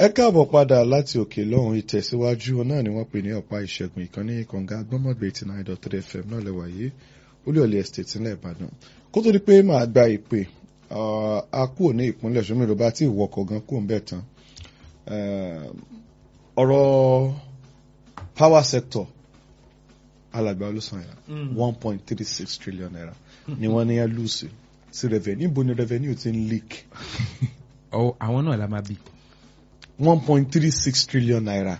ẹ káàbọ̀ padà láti òkè lọ́hùn ìtẹ̀síwájú náà ni wọ́n pè ní ọ̀pá ìṣẹ́gun ìkànnì kànga gbọ́mọ̀gbé eighty nine dot three fm náà lẹ́wà yìí olúyọ̀lé estate ńlẹ̀ ìbàdàn kó tó di pé màá gba ìpè a kúrò ní ìpínlẹ̀ ṣọ́mi ló bá tí ìwọkọ̀ gan kúrò ń bẹ̀ tán ọ̀rọ̀ power sector alàgbà olùsànyà one point three six trillion naira ni wọ́n ní ẹ́ lùsì sí revenue níbo ni revenue ti ń leak àwọn náà la máa bí. one point three six trillion naira.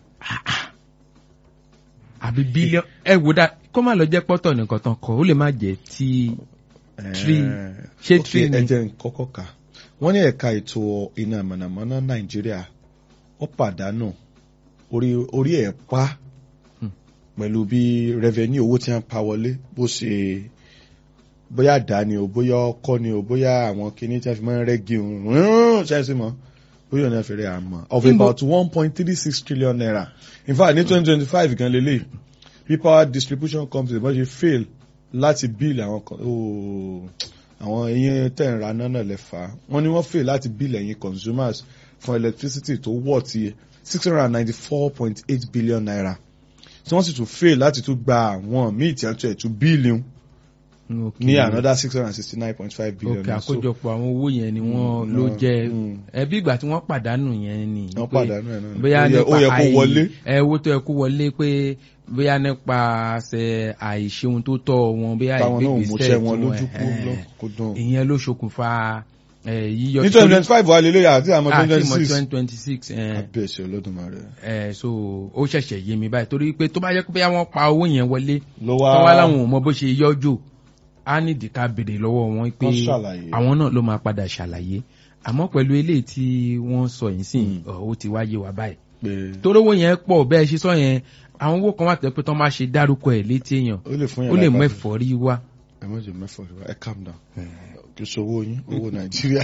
àbí bílíọ̀n ẹ wò dá kó má lọ jẹ́ pọ́tọ̀ nìkan tán kọ́ ó lè má jẹ́ tí Three. Ṣé ok, three ni? ẹ jẹ́ n kọ́kọ́ kà wọ́n ní ẹ̀ka ètò iná mọ̀nàmọ́ná nàìjíríà ó pàdánù orí orí ẹ̀ pa pẹ̀lú bí revenue owó tí wọ́n pa wọlé bó ṣe bóyá àdáni o bóyá ọkọ ni o bóyá àwọn kinní tí wọ́n fi máa ń rẹ́gí òun ṣáìsì mọ́ bóyá ọ̀nà ìfẹ́rẹ́ àmọ́ of Níbo- about one point three six trillion naira in fact ní twenty twenty five gan lélẹ̀ bí power distribution company bó ṣe fail láti bill àwọn kan ooo àwọn eyín tẹ̀ ń ra náà náà lẹ́fà wọ́n ní wọ́n fail láti bill ẹ̀yin consumers fún electricity tó wọ̀ ti six hundred and ninety four point eight billion naira tí wọ́n sì tún fail láti tún gba àwọn míì tí wọ́n tún ẹ̀ tún bíìlì ní another six hundred and sixty nine point five billion òkè naira. So, àkójọpọ̀ àwọn owó yẹn ni wọ́n Mm, ló no, jẹ́ mm. ẹbí ìgbà tí wọ́n pàdánù yẹn ni. wọ́n pé pàdánù ẹ̀ náà ni. bóyá Ó yẹ- ó nípa yẹ kó àì- wọlé. ẹ owó tó yẹ kó wọlé pé bóyá nípasẹ̀ àìṣeun tó tọ́ wọn bóyá táwọn náà ò ìgbégbèsè múṣẹ́ wọn tí lójú kú ẹ̀hẹ́n. lọ́kùnkúndùn. ìyẹn ló ṣokùnfà ẹ, yíyọ ní twenty twenty five wà lélẹ́yà àti àmọ́ twenty àti twenty mọ six. twenty twenty six abẹ́sẹ̀ olódùmarè. ẹ so ó ṣẹ̀ṣẹ̀ yé mi báyìí torí pé tó bá yẹ kó bóyá wọ́n pa owó yẹn wọlé ló tó wá láwọn ò mọ bó ṣe yọjò á nídìí ká béèrè lọ́wọ́ wọn pé Wọ́n ṣàlàyé. àwọn náà ló máa padà ṣàlàyé àmọ́ pẹ̀lú eléyìí tí wọ́n sọ yìí sìn ọ̀, ó ti wáyé wa báyìí pé torí owó yẹn pọ̀ bẹ́ẹ̀ ṣe sọ yẹn àwọn owó kan wà tẹ́ pé tó máa ṣe dárúkọ ẹ̀ létí èèyàn ó lè fún yàrá ó lè mú ìbàdàn. ẹ̀fọ́rí wá ẹ má jẹ mẹ́fọ̀ rẹ ẹ calm down kì í ṣe owó yín owó nàìjíríà.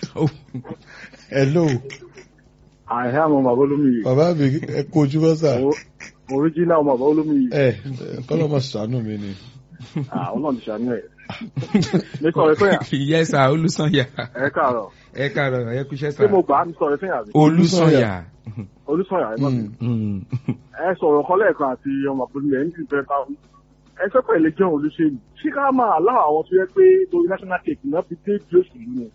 hello àìhẹ́ àwọn bàbá olómi yìí bàbá mi ẹ kó ojú bọ́ sà. original bàbá olómi yìí ẹ kọ́lọ́mọ̀ sànú mi ni. àwọn náà ti ṣàánú ẹ̀. mi sọ̀rọ̀ fún yà yẹ́sà olùsànyà ẹ káàárọ̀ ẹ káàárọ̀ ẹ kúṣẹ́ sà ṣé mo gbà á mi sọ̀rọ̀ fún yà rí olùsànyà olùsọ̀yà ẹ má Mm. Mm. ẹ sọ̀rọ̀ kan lẹ́ẹ̀kan àti ọmọ àpòlù ẹ̀ ń ti fẹ́ ká ẹ sọ pé ilé jẹun olùṣèlú ṣé ká máa láwọn àwọn tó yẹ pé lórí national cake náà fi dé bí òṣèlú ni.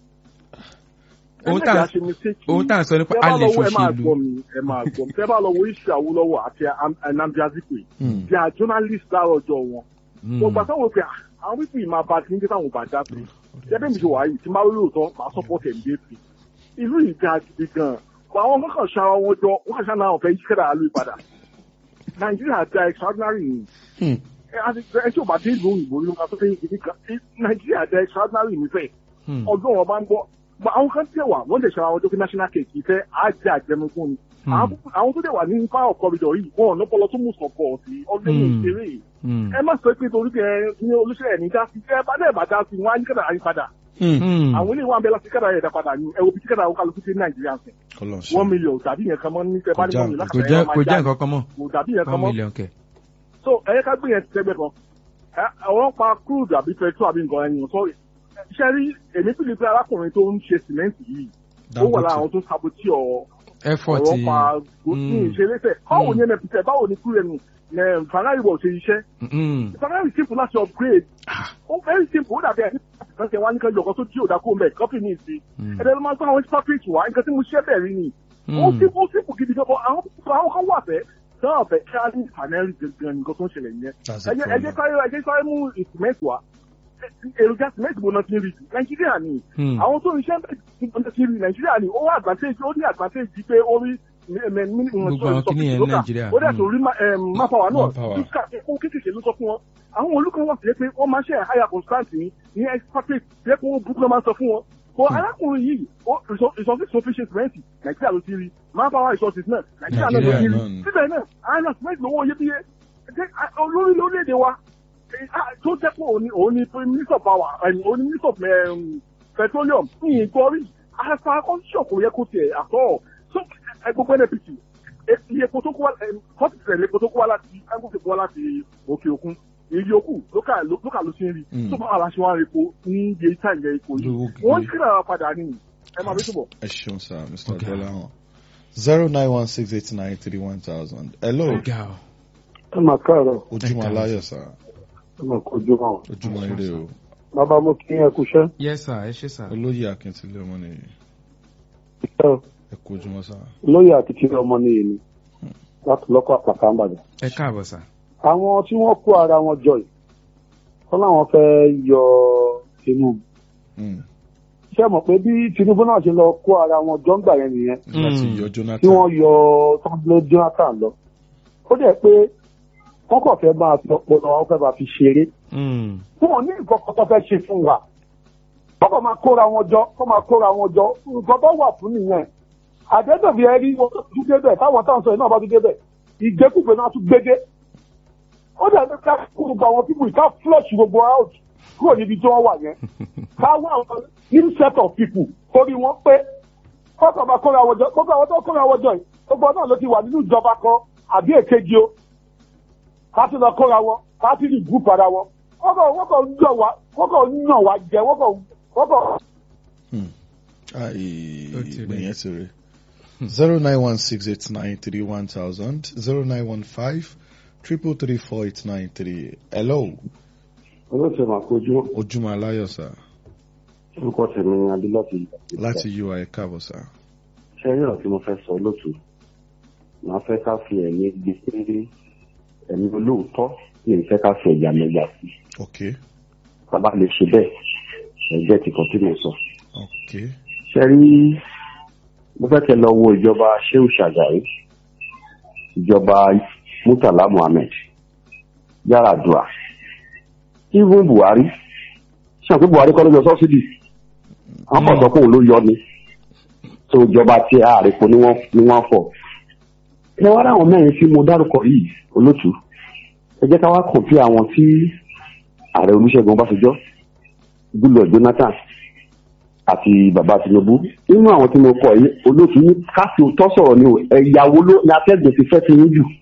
Ohun ẹ tá à- mẹ́ta ṣe mistake ohun tá à ń sọ nípa tẹ́ bá alẹ́ lọ wo ẹ máa ṣòṣèlú gbọ́ mi ẹ máa gbọ́ mi tẹ́ bá lọ wo iṣẹ́ Awólọ́wọ̀ àti Nnamdi Azikiwe Mm. they are journalists láàárọ̀ ọjọ́ wọn Mm. mo gbà sáwọn pé ah, àwọn pípì yìí máa ba ti ń dé táwọn bá dá sí jẹ́bí mi ṣe wà yìí tí máa rí òótọ́ máa support ẹ̀ ń dé sí ìlú yìí ga gidi gan but àwọn kankan ṣara wọn jọ wọn kàn ṣáà fẹ́ yí kẹ́dà lórí padà nàìjíríà da extraordinary ni Hmm. ẹ àti ẹ tí ò bá dé ìlú òyìnbó nínú ká tó fẹ́ yí gidi kan ẹ, nàìjíríà da extraordinary nífẹ̀ẹ́ Hmm. ọdún wọn bá ń bọ̀ But àwọn kan tẹ̀ wá wọ́n lè ṣara wọn jọ kí national cake ìfẹ́ á jẹ́ àjẹmọ́gún ni Hmm. àwọn àwọn tó dẹ̀ wà ní power corridor yìí wọn ò lọ́pọ̀lọ́ tó mú sọ̀kọ̀ sí ọdún Hmm. ìṣeré yìí Mm. ẹ má sọ pé torí pé ẹ ní olóṣèlú ní dá sí ẹ bá dẹ̀ bá dá sí wọn á ní kẹ́dà yín padà Hmm. Mm. àwọn ilé ìwà ń bẹ láti kẹ́dà yẹn dá padà ní ẹ wo bí tí kẹ́dà ó kálukú sí nàìjíríà sìn Ọlọ́run ṣe. one million tàbí yẹn kan mọ́ ní tẹ bá ní Kò já- one million kò lákàtà jẹ́ yẹn kò máa jẹ́ já nǹkan kan mọ́ kò dàbí yẹn kan one mọ́ million kẹ̀. so ẹ yẹ ká gbé yẹn tẹgbẹ́ kan Ẹ, àwọn pa crude àbí petrol àbí nǹkan ẹni sọ iṣẹ́ rí èmi pìlì pé arákùnrin tó ń ṣe sìmẹ́ǹtì yìí ó wà lára àwọn tó ń sabotí ọ effort ọ̀rọ̀ pa gbòsìn Mm. ìṣeré báwo Mm. ni nfp báwo ni kúrẹ́ nù fanari wọ̀ ṣe iṣẹ́ Mm. fanari simple láti upgrade ó very simple ó dàbí ẹni kan ṣe wá ní kan yọkọ tó jí òdà kó mẹ kọfí ní ìsìn Mm. ẹ̀dẹ̀ ló máa ń sọ àwọn expatriate wá nǹkan tí mo ṣe bẹ̀rẹ̀ ni ó Mm. simple ó simple gidi gan àwọn àwọn kan wà fẹ́ náà fẹ́ kí á ní fanari gangan nǹkan tó ń ṣẹlẹ̀ yẹn That's a ẹjẹ ẹjẹ problem. sáré ẹjẹ sáré mú ìsìmẹ́ǹtì wá èròjà sìmẹ́ǹtì bó náà ti ń rí jù nàìjíríà ni Hmm. àwọn tó ń ṣe ń ti rí nàìjíríà ni ó wá advantage ó ní advantage pé ó rí Gbogbo àwọn kìíní yẹn ní Nàìjíríà. ó dẹ̀ tó rí máfàwà náà Manpower. fíṣkà kó kékèké ló sọ fún wọn àwọn olùkọ́ wọn sì yẹ pé wọ́n máa ṣe higher constant ní ní expatriate yẹ kó wọ́n búkú lọ́ máa ń sọ fún wọn bọ́ arákùnrin yìí ó- resource- resources tó fi ṣe sìmẹ́ǹtì nàìjíríà ló ti rí manpower resources náà nàìjíríà náà ló ti rí Nàìjíríà náà ni. síbẹ̀ náà àwọn sìmẹ́ǹtì lówó iyebíye Jẹ́- a- olórí lórílẹ̀‐èdè wa eh, ah, tó jẹ́ pé òun ni òun ni minister of power ẹni òun ni minister of um, petroleum ní ìgbọ́rí àṣà constitution kò yẹ kó tiẹ̀ àtọ́ so ẹ, gbogbo nnpc eh, iye epo tó kó wá forty percent epo tó kó wá láti angote kó wá láti òkè òkun èyí yòókù lókà ló lókà ló ti ń rí Mm. tó bá wà láṣẹ wọn rí epo ní iye ìta ìyẹ epo yìí Lówó wọ́n gidi. kíra padà ní ẹ máa bí túbọ̀. ẹ ṣeun sir mr Okay. adelahan zero nine one six eight nine three one thousand. hello ga ọ ẹ máa káàárọ̀ ojúmọ́ Ẹ káàárọ̀. aláyọ̀ sá ẹ máa kojú wọn. ojúmọ́ ire o bàbá mo kí ẹ kúṣẹ́. yes sir ẹ ṣe sir. olóyè akíntúndé ọmọ nìyí ẹ kú ojúmọ́ sá. lóyè àti tìrẹ ọmọ nìyí ni láti lọ́kọ̀ àpàtà ń bàjẹ́. ẹ káàbọ̀ sir. àwọn tí wọ́n kó ara wọn jọ yìí wọ́n láwọn fẹ́ yọ Tinubu. Mm. ṣé ẹ mọ̀ pé bí Tinubu náà ṣe lọ kó ara wọn jọ ń gbà yẹn nìyẹn láti Mm. yọ tí Jonathan wọ́n yọ tọ́lé Jonathan lọ. ó dẹ̀ pé wọ́n kàn fẹ́ máa fi ọpọlọ wọn fẹ́ máa fi ṣeré. Mm. wọn ò ní nǹkan kan tó fẹ́ ṣe fún wa. wọ́n kàn máa kóra wọn jọ wọ́n máa kóra wọn jọ nǹkan tó wà fún nìyẹn. àdẹ́dọ̀bí ẹ rí wọn tó tún débẹ̀ táwọn táwọn sọ yìí náà bá tún débẹ̀ ìgbékùgbé náà tún gbédé. ó dẹ̀ pé ká kó gbogbo àwọn pípù yìí ká flush gbogbo out kúrò níbi tí wọ́n wà yẹn. ká wá àwọn new set of people torí wọ́n pé kọ́kọ́ máa kóra wọn jọ gbogbo àwọn tó kóra wọn jọ yìí gbogbo náà ló ti wà nínú ìjọba kan àbí èkejì o ká tún lọ kóra wọn ká tún ní group ara wọn wọ́n kàn wọ́n kàn ń yàn wá wọ́n kàn ń yàn wá jẹ wọ́n kàn wọ́n kàn. Ai, Ó ti rí. ìgbẹ̀yẹn ti rí. zero nine one six eight nine three one thousand zero nine one five triple three four eight nine three. hello olóòtú máa kojú ojúmọ́ aláyọ̀ sá orúkọ tèmi ní adé láti. láti ui káàbọ̀ sá. ṣe rí ọ̀rọ̀ tí mo fẹ́ sọ lótú màá fẹ́ ká fi ẹ̀mí gbé péré ẹ̀mí olóòótọ́ ní ìfẹ́ ká fi ẹ̀yà mẹ́gbà sí ok bàbá lè ṣe bẹ́ẹ̀ ẹ̀jẹ̀ ti kàn tí mo sọ. ok ṣe rí mo fẹ́ kẹ́ lọ wo ìjọba Shehu Shagari ìjọba Murtala Muhammed Yar'Adua even Buhari ṣe àpé Buhari kọ́ ló yọ sọ́sídì àwọn kan sọ pé òun ló yọ ni tó ìjọba tí ààrẹ kò ní wọ́n ní wọ́n fọ̀ ẹ wá láwọn mẹ́rin tí mo dárúkọ yìí olótú ẹ jẹ́ ká wá kàn sí àwọn tí ààrẹ Olúṣẹ́gun Ọbásanjọ́ Goodluck Jonathan àti bàbá Tinubu nínú àwọn tí mo kọ yìí olóòtú ní káfí òótọ́ sọ̀rọ̀ ni o ẹ̀yàwó ló ní atẹ́gùn ti fẹ́ ti yín jù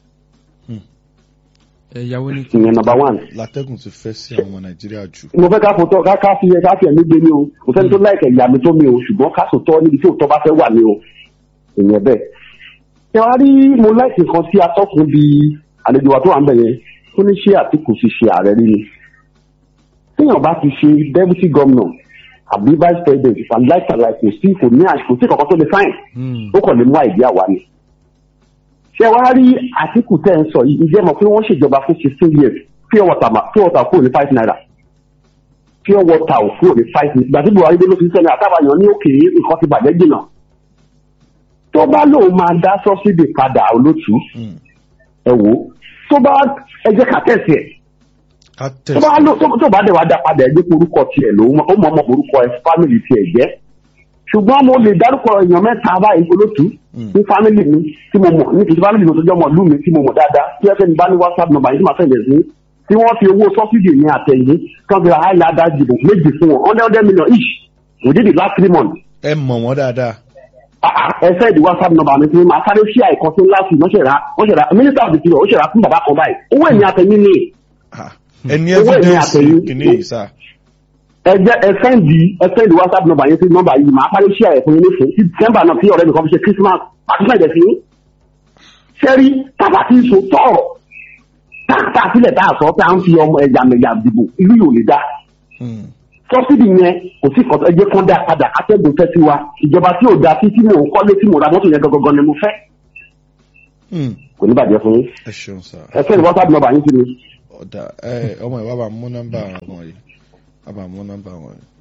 ẹ̀yàwó ní ìyẹn number one. látẹ́gùn ti fẹ́ sí àwọn ọmọ nàìjíríà jù. mo fẹ́ ká fòótọ́ ká ká fi ẹ ká fi ẹ̀mí gbé ní o kò sẹ́ni tó láìkẹ̀ ìyá mi tó mi o ṣùgbọ́n ká sòótọ́ níbi tí òótọ́ bá fẹ́ wà ní o ìyẹn bẹ́ẹ̀. ẹ wá rí mo láìsí kan tí atọ́kùn bí àlejò wa tó wà ń bẹ̀ yẹn ó ní ṣé Àtíkù ti ṣe ààrẹ rí ni. téèyàn bá ti ṣe deputy governor àbí vice president ìfàláìsàlàì kò sí kò ní àṣ- kò sí kankan tó lè fáìn Mm. ó kàn lè mú àìdí àwa ni. ṣé wàá rí Àtíkù tẹ́ ń sọ yìí ǹjẹ́ mọ̀ pé wọ́n ṣèjọba fún sixteen years pure water ma pure water kúrò ní five naira pure water ò kúrò ní five naira ìgbà tí Buhari dé ló fi sẹ́ni àtàbàyàn ní òkè nǹkan ti bàjẹ́ jìnnà. tó bá lóun máa dá sọ́sídì padà olótú Mm. ẹ wò ó tó bá ẹ jẹ́ ká tẹ̀sí ẹ̀ ká tó bá tẹ̀sí lò tó tó bá dẹ̀ wá dá padà ẹ jẹ́ pé orúkọ tiẹ̀ lòun ó mọ ọmọ orúkọ ẹ fámìlì tiẹ̀ jẹ́ ṣùgbọ́n mo lè dárúkọ èèyàn mẹ́ta báyìí olótú Mm. ní fámìlì mi tí mo mọ̀ ní kìí fámìlì mi tó jẹ́ ọmọ ìlú mi tí mo mọ̀ dáadáa tí ẹ fẹ́ni bá ní whatsapp number yìí tí màá fẹ́ lẹ̀ sí tí wọ́n fi owó sọ́sídì ní àtẹ̀yìn kan fi àìlàdà dìbò méjì fún wọn hundred hundred million each within the last three months ẹ mọ̀ wọ́n dáadáa. Ah, ah, ẹ fẹ́ di whatsapp number mi fún mi màá sáré ṣí àìkan sí láti wọ́n ṣẹ̀ra wọ́n ṣẹ̀ra minister of the interior ó ṣẹ̀ra fún bàbá kan báyìí owó ẹ̀mí àtẹ̀yìn ni Ah, ẹ ní Owó ìní evidence àtẹ̀yìn. kìíní yìí sá. ẹ jẹ́ ẹ sẹ́ndì ẹ sẹ́ndì whatsapp number yẹn sí number yìí màá sáré ṣí àìkan yẹn nífẹ̀ẹ́ sí december náà tí ọ̀rẹ́ mi kan fi ṣe christmas àti fún ẹ̀jẹ̀ sí sẹ́rí tábà tí ń so tọ̀rọ̀ táàtà sílẹ̀ tá a sọ pé à ń fi ọmọ ẹ̀yà mẹ̀yà dìbò ìlú yóò lè dá Mm. sọ́sídì yẹn kò sí kọ́tọ́ ẹjẹ́ kan dá padà atẹ́gùn fẹ́ sí wa ìjọba tí ò da sí tí mò ń kọ́lé tí mò ra mọ́tò yẹn gangan ni mo fẹ́ Mm. kò ní bàjẹ́ fún yín ẹ ṣeun sá. ẹ sẹ́ndì whatsapp number yín sí mi. ọ̀dà ẹ ọmọ ìwà bá mú nọ́mbà wọn yìí wà bá mú nọ́mbà wọn yìí.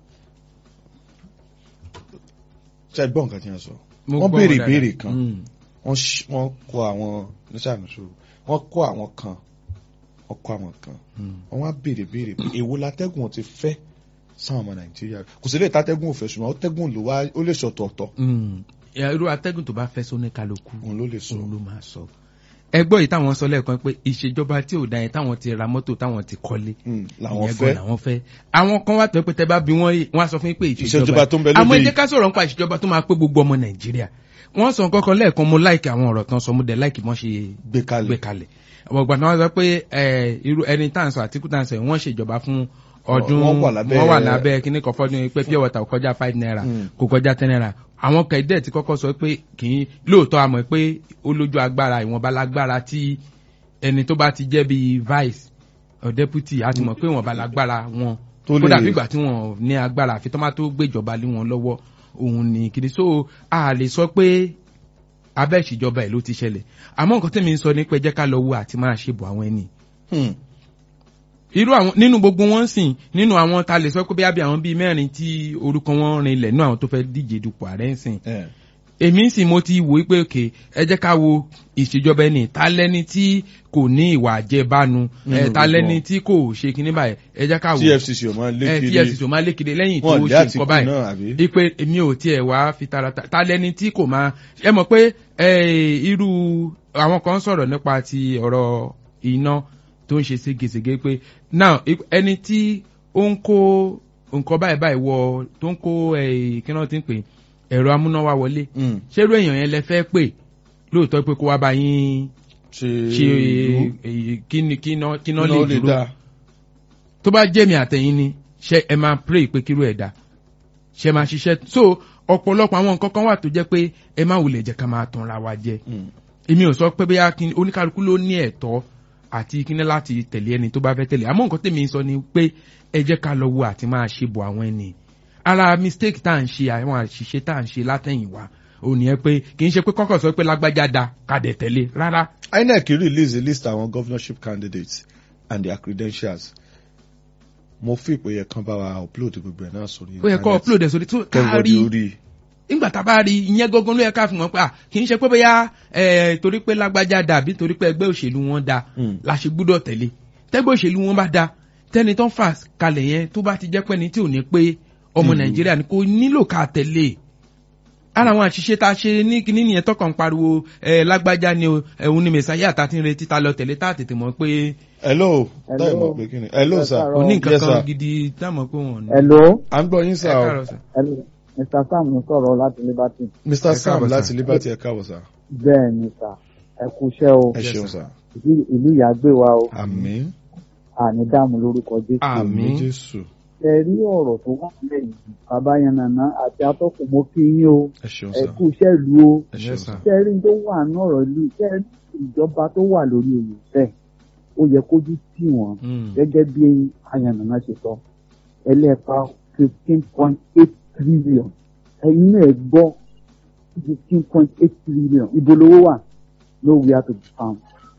ṣe gbọ́ nǹkan tí wọ́n sọ. Mo wọ́n gbọ́ béèrè dáadáa. ìbéèrè kan Mm. wọ́n ṣ- wọ́n kọ àwọn nísàmùsù wọ́n kọ àwọn kan wọ́n kọ àwọn kan Mm. wọ́n wá béèrè béèrè pé èwo látẹ́gùn ti fẹ́ sáwọn ọmọ nàìjíríà kò sí lè tátẹ́gùn òfẹ́ ṣùgbọ́n tẹ́gùn ló wá ó lè sọ̀tọ̀ọ̀tọ̀ Mm. Ya, irú atẹ́gùn tó bá fẹ́ sóní kálukú òun ló lè sọ. òun ló máa sọ. ẹgbọ́ yìí táwọn sọ lẹ́ẹ̀kan pé ìṣèjọba tí ò da yẹn táwọn ti ra mọ́tò táwọn ti kọ́lé Mm, làwọn ìyẹn fẹ́ gan làwọn fẹ́ àwọn kan wà tó pé tẹ bá bí wọ́n wọ́n á sọ fún yín pé Ìṣèjọba ìṣèjọba tó ń bẹ lóde àmọ́ ẹ yìí. jẹ́ ká sọ̀rọ̀ nípa ìṣèjọba tó máa pé gbogbo ọmọ nàìjíríà wọ́n sọ kọ́kọ́ lẹ́ẹ̀kan mo láìkì àwọn ọ̀rọ̀ tán sọ mo dẹ̀ láìkì mọ́ ṣe gbé kalẹ̀ gbé kalẹ̀ àwọn ìgbà tí wọ́n sọ pé ẹ, irú ẹni tá à ń sọ àtìkú tá à ń sọ yìí, wọ́n ṣèjọba fún ọdún Wọ́n wà lábẹ́- wọ́n wà lábẹ́ kíní kan fọ́dún pé pure water kò kọjá five naira Mm. kò kọjá ten naira àwọn kẹ̀dẹ́ ti kọ́kọ́ sọ pé kì í lóòótọ́ àmọ́ pé ó lójú agbára ìwọ̀nba lágbára tí ẹni tó bá ti jẹ́ bíi vice or deputy á ti mọ̀ pé ìwọ̀nba lágbára wọn Tó lè- kódà fìgbà tí wọn ní agbára àfi tó má tó gbéjọba lé wọn lọ́wọ́ òun ní kiri so a lè sọ pé abẹ́ ìṣèjọba ẹ̀ ló ti ṣẹlẹ̀ àmọ́ nǹkan tẹ́mi ń sọ ní pé jẹ́ ká lọ wo àti máa ṣe bọ̀ àwọn ẹni Hmm. irú àwọn nínú gbogbo wọn sìn nínú àwọn ta lè sọ pé bí àwọn bíi mẹ́rin tí orúkọ wọn rinlẹ̀ nínú àwọn tó fẹ́ díje dupò ààrẹ ń sìn Eh. èmi sì mo ti wò ó pé òkè ẹ jẹ́ ká wo ìṣèjọba ẹni ta lẹ́ni tí kò ní ìwà àjẹbánu Nínú ẹ ta gbogbo lẹ́ni wọn. tí kò ṣe kinní báyìí ẹ jẹ́ ká wò TFCC ò máa lé ẹ kiri TFCC ò máa lékede lẹ́yìn tó Wọ́n lé ṣe Àtìkù nǹkan báyìí náà, àbí? ipe èmi ò tiẹ̀ wá fi tarata ta lẹ́ni tí kò máa ẹ mọ̀ pé ẹ, irú àwọn kan sọ̀rọ̀ nípa ti ọ̀rọ̀ iná tó ń ṣe ségesège pé now ip- ẹni tí ó ń kó nǹkan báyìí báyìí wọ tó ń kó ẹ, kí náà ti ń pè ẹ̀rọ amúnáwá wọlé Hmm. ṣérú èèyàn yẹn lẹ fẹ́ pè lóòótọ́ pé kó wá bá yín ṣe ṣe ìlú èyí kíni kíná kíná iná lè lè dúró dá tó bá jẹ́ mi àtẹ̀yìn ni ṣe ẹ máa pray pé kírú ẹ̀ dá ṣe máa ṣiṣẹ́ so ọ̀pọ̀lọpọ̀ àwọn nǹkan kan wà tó jẹ́ pé ẹ má wulẹ̀ jẹ́ ká máa tanra wa jẹ Hmm. èmi ò sọ pé bóyá kí- oníkálukú ló ní ẹ̀tọ́ àti kíní láti tẹ̀lé ẹni tó bá fẹ́ tẹ̀lé àmọ́ nǹkan tèmi sọ ni pé ẹ jẹ́ ká lọ wo àti máa ṣe bọ̀ àwọn ẹni ara mistake tá à ń ṣe àwọn àṣìṣe tá à ń ṣe látẹ̀yìnwá ò ní ẹ pé kì í ṣe pé kọ́kọ́ sọ pé lágbájá da ká dẹ̀ tẹ̀lé rárá INEC release a list àwọn governorship candidates and their credentials mo fi ìpè yẹ kan bá wa upload gbogbo ẹ̀ náà sórí ó yẹ kó upload ẹ̀ sórí tó ká everybody rí orí nígbà tá a bá rí ìyẹn gangan ló yẹ ká fi mọ̀ pé à kì í ṣe pé bóyá ẹ torí pé lágbájá da àbí torí pé ẹgbẹ́ òṣèlú wọn da Mm. la ṣe gbúdọ̀ tẹ̀lé tẹ́gbẹ́ òṣèlú wọn bá da tẹ́ni tó ń fà kalẹ̀ yẹn tó bá ti jẹ́ pẹ́ni tí ò ní pé ọmọ Mm. nàìjíríà ni kò nílò ká tẹ̀lé ara àwọn àṣìṣe tá a ṣe ní kíní nìyẹn tọkàn pariwo ẹ lágbájá ni o ẹ̀hún ni mẹ̀sáyà tá a ti ń retí ta lọ tẹ̀lé tá a tètè mọ̀ pé hello Hello. táyì mọ̀ pé kí ni hello sir Ẹ òní Yes, nǹkan sir. kan gidi tá a mọ̀ pé wọ́n ní. Hello, à ń gbọ́ yín ẹ sir o káàárọ̀ sir. hello, Mr. Sam ń sọ̀rọ̀ láti Liberty. Mr Ẹ Sam káàbọ̀, láti sir. Liberty ẹ káàbọ̀ sir Bẹ́ẹ̀ ni sà, ẹ kú iṣẹ́ o. ẹ Yes, ṣeun sir. sir Ìlú ìlú ìyá gbé wa o. àmín Àní dààmú lórúkọ Jésù. Àmín. Jésù Ṣé rí ọ̀rọ̀ tó wà nílẹ̀ yìí? Bàbá Yannana àti atọ́kùn mo kí yín o. ẹ ṣeun Ẹ sir kú iṣẹ́ ìlú o. ẹ ṣeun Yes, sir sir. Ṣé rí tó wà ní ọ̀rọ̀ ìlú? Ṣé rí ìjọba tó wà lórí oyè bẹ́ẹ̀? Ó yẹ kójú tì wọ́n Mm. gẹ́gẹ́ bí Ayannana ṣe sọ. Ẹlẹ́pa fifteen point eight trillion. Ẹ̀yin náà gbọ́ fifteen point eight trillion. Ibo lówó wà? Nowhere to be found.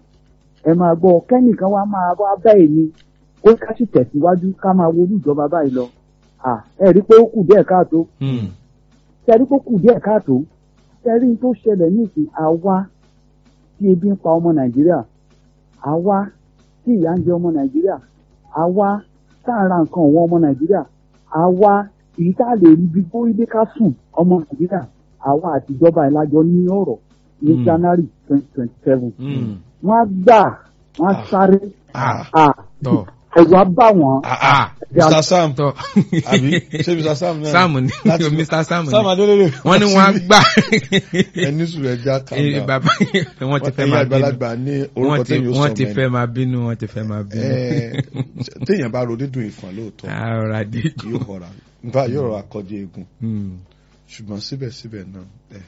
Ẹ máa gbọ́ kẹ́nìkan wá máa wá bẹ́ẹ̀ ni ó ká sì tẹ̀síwájú ká máa wo ìjọba báyìí lọ. À ẹ rí pé ó kù díẹ̀ káàtó Mm. tẹ́rí tó kù díẹ̀ káàtó tẹ́rí tó ṣẹlẹ̀ nísìn àwa tí ebi ń pa ọmọ nàìjíríà àwa tí ìyà ń jẹ ọmọ nàìjíríà àwa tá à ń ra nǹkan ọ̀wọ́n ọmọ nàìjíríà àwa èyí tá a lè rí bí bóyí bí ká sùn ọmọ nàìjíríà àwa àtijọba ìlàjọ ní ọ̀rọ̀ ní Mm. january twenty twenty seven Mm. wọ́n á gbà wọ́n á sáré ah à tọ́ ẹ̀rù á bà wọ́n ah ah Yeah. Mr Sam tọ́ àbí ṣé Mr Sam náà Sam ni Láti- Mr. Sam ni Sam Adélélé wọ́n ní wọ́n á gbà ẹni sùn ẹja kan Eh, náà bàbá wọ́n ti fẹ́ ẹ̀yin máa bínú àgbàlagbà ní orúkọ wọ́n ti tẹ́yìn ó sọ wọ́n ti mẹ́rin. fẹ́ máa bínú wọ́n ti fẹ́ máa bínú. Eh, téèyàn bá ro dídùn ìfọ̀n lóòótọ́ ara dídùn. yóò rọra nfa yóò rọra kọjú eegun ṣùgbọ́n síbẹ̀síbẹ̀ náà ẹ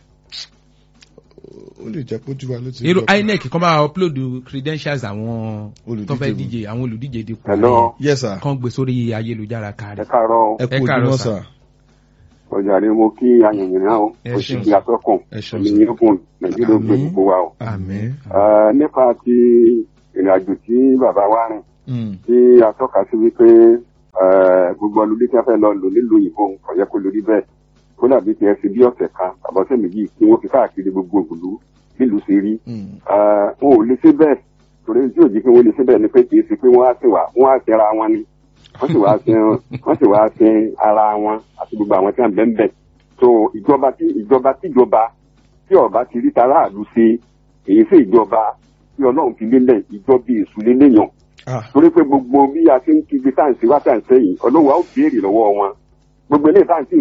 ó lè jẹ́ pójú wa ló ti irú ń jọ- INEC kan máa upload credentials àwọn Olùdíje tó fẹ́ wọn. díje àwọn olùdíje dípò Hello. yes sir kan gbé sórí ayélujára ẹ kárí. káàárọ̀ ẹ ẹ kú káàárọ̀ ojúmọ́ sir. sà ọjà ni mo kí ayẹyẹ náà o Ẹ ó ṣeun sì di atọ́kùn ẹ ṣeun èmi sir. ní ogun nàìjíríà ó gbé Àmín. gbogbo wa o. àmín Eh, nípa ti ìrìn àjò tí bàbá wa rìn Mm, tí a tọ́ka sí wípé eh, gbogbo ọlọ́dún tí wọ́n fẹ́ lọ lò nílùú òyìnbó kò yẹ kó lórí bẹ́ẹ̀ kó dàbí tiẹ̀ fi bí ọ̀sẹ̀ kan àbọ̀sẹ̀ méjì kí wọ́n fi káàkiri gbogbo ògùlú nílùú ṣe rí mm, Eh, wọn ò lè ṣe bẹ́ẹ̀ torí tí òjì pé wọ́n lè ṣe bẹ́ẹ̀ ni pé kì í ṣe pé wọ́n á ṣe wà wọ́n á ṣe ara wọn ni wọ́n sì wá ṣe wọ́n sì wá ṣe ara wọn àti gbogbo àwọn tí wọ́n bẹ́ẹ̀ bẹ́ẹ̀ so ìjọba tí ìjọba tíjọba tí ọba ti rí taráàlú ṣe èyí sí ìjọba tí ọlọ́run fi lélẹ̀ ìjọba èṣù lélẹ́yàn ah torí pé gbogbo bí a ṣe ń kígbe táǹsì wá táǹsì yìí ọlọ́run á ó béèrè lọ́wọ́ wọn gbogbo eléyìí táǹsì